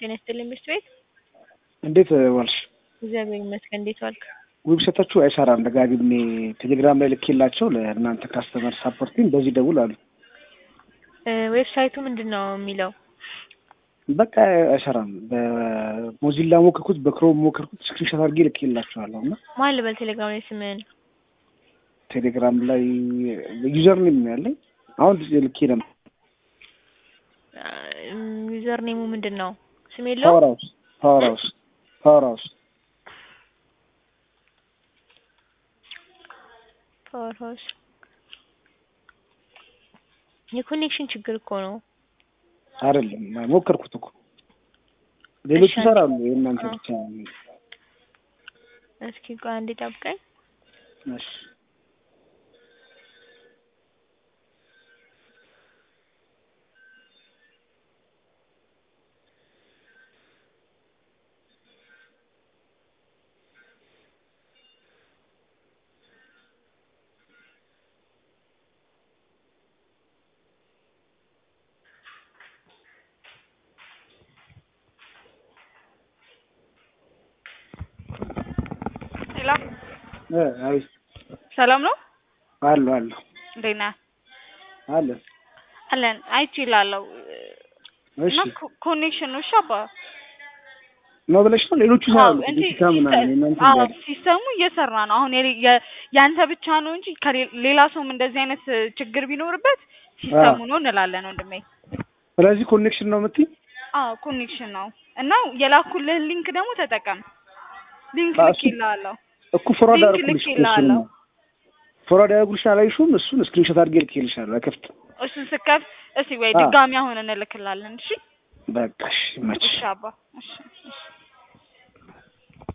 ጤና ይስጥልኝ ምሽት ቤት እንዴት ዋልሽ? እግዚአብሔር ይመስገን። እንዴት ዋልክ? ዌብሳይታችሁ አይሰራም። ደጋግሜ ቴሌግራም ላይ ልኬላቸው ለእናንተ ካስተመር ሳፖርቲንግ በዚህ ደውል አሉ። ዌብሳይቱ ምንድን ነው የሚለው? በቃ አይሰራም። በሞዚላ ሞከርኩት፣ በክሮም ሞከርኩት፣ ስክሪንሾት አድርጌ ልኬላቸዋለሁ እና ማን ልበል ቴሌግራም ላይ ስምህን? ቴሌግራም ላይ ዩዘር ኔም ነው ያለኝ። አሁን ልኬ ነበር። ዩዘር ኔሙ ምንድን ነው? ስም የለውም? ፓወር ሃውስ ፓወር ሃውስ ፓወር ሃውስ ፓወር ሃውስ የኮኔክሽን ችግር እኮ ነው። አይደለም ሞከርኩት እኮ ሌሎቹ እሺ፣ ይሰራሉ። የእናንተ አዎ። ብቻ ነው። እስኪ ቆይ አንዴ ጠብቀኝ። እሺ ሄሎ እ አይ ሰላም ነው? አሉ አሉ እንዴት ነህ? አለ አለን አይቼ እላለሁ እሺ እና ኮ- ኮኔክሽን ነው እሺ አባ ነው ብለሽ ነው ሌሎቹ ይሰራሉ። እንጂ ዲጂታ ምናምን የእናንተ አዎ እንዳለ ሲስተሙ እየሰራ ነው። አሁን የሌ- የ- ያንተ ብቻ ነው እንጂ ከሌ- ሌላ ሰውም እንደዚህ አይነት እ, ችግር ቢኖርበት ሲስተሙ ነው እንላለን ወንድሜ። ስለዚህ ኮኔክሽን ነው የምትይ? አዎ ኮኔክሽን ነው እና የላኩልህ ሊንክ ደግሞ ተጠቀም። ሊንክ አዎ፣ ልክ እሱ- ይልሃለሁ። እኮ ፎርዋርድ ሊንክ አደረኩልሽ እኮ ልኬልሃለሁ። እሱንማ ፎርዋርድ ያደረጉልሽ አላይሽውም? እሱን ስክሪንሾት አድርጌ ልኬልሻለሁ። አይከፍትም። እሱን ስከፍት እስኪ ወይ አዎ። ድጋሚ አሁን እንልክላለን። እሺ በቃ እሺ፣ ይመችሽ። እሺ አባ እሺ እሺ